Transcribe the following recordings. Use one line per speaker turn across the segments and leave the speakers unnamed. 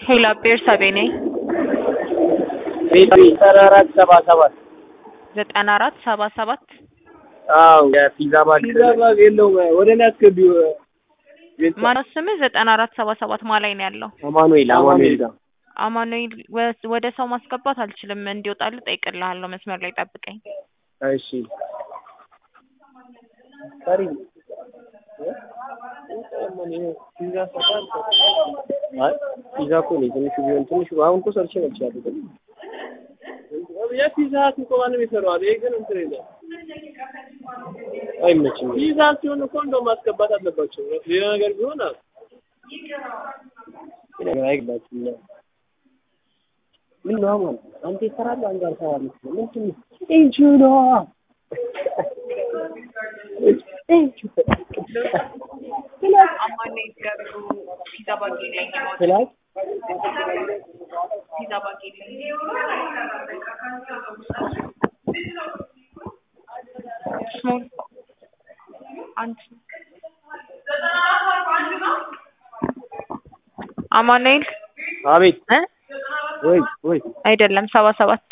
ሄላ ቤርሳቤ ነኝ።
ቤት ዘጠና አራት ሰባ ሰባት
ዘጠና አራት ሰባ ሰባት
አዎ የፒዛ ባግ ፒዛ ባግ የለውም ወደ እኔ አስገቢው
ማነው ስምህ? ዘጠና አራት ሰባ ሰባት ማ ላይ ነው ያለው?
አማኑኤል አማኑኤል ጋር
አማኑኤል ወ- ወደ ሰው ማስገባት አልችልም። እንዲወጣልህ ጠይቅልሃለሁ። መስመር ላይ ጠብቀኝ።
እሺ ሰሪ አይ ፒዛ እኮ ነው ትንሹ ቢሆን ትንሹ አሁን እኮ ሰርቼ መጥቻለሁ የፒዛ ሀት እኮ ማንም ይሰራዋል ይሄ ግን እንትን የለም አይመችም ፒዛ ሲሆን እኮ እንደው ማስገባት አለባቸው ሌላ ነገር ቢሆን አ ነገር አይገባችም ምን ነው አሁን አንተ ይሰራል አንተ አልሰራም ምንድን ነው እንጂ ነው
አማኑኤል ገብሩ ፒዛ ባግ የለኝም።
ስላት
ፒዛ ባግ የለኝም። ስሞል አንድ አማኑኤል
አቤት
እ
ወይ ወይ
አይደለም ሰባ ሰባት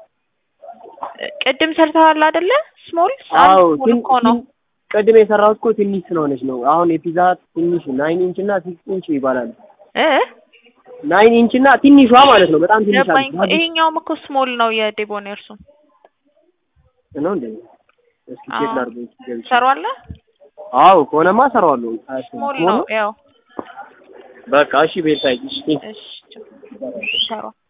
ቅድም ሰርተዋል አይደለ? ስሞል
አዎ
ስሞል እኮ ነው።
ቅድም የሰራሁት እኮ ትንሽ ስለሆነች ነው። አሁን የፒዛ ትንሽ ናይን ኢንች እና ሲክስ ኢንች ይባላል።
እ
ናይን ኢንች እና ትንሿ ማለት ነው። በጣም ትንሽ
ገባኝ እኮ
አለች።
ይሄኛውም እኮ ስሞል ነው የዴቦኔርሱ
ነው እንዴ? እስኪ ቼክ
አዎ።
ላድርገው እስኪ ገብቼ።
ሰሯለ
አዎ ከሆነማ እሰራዋለሁ።
ስሞል ነው ያው
በቃ እሺ ቤታይ እሺ
እሺ ሰሯ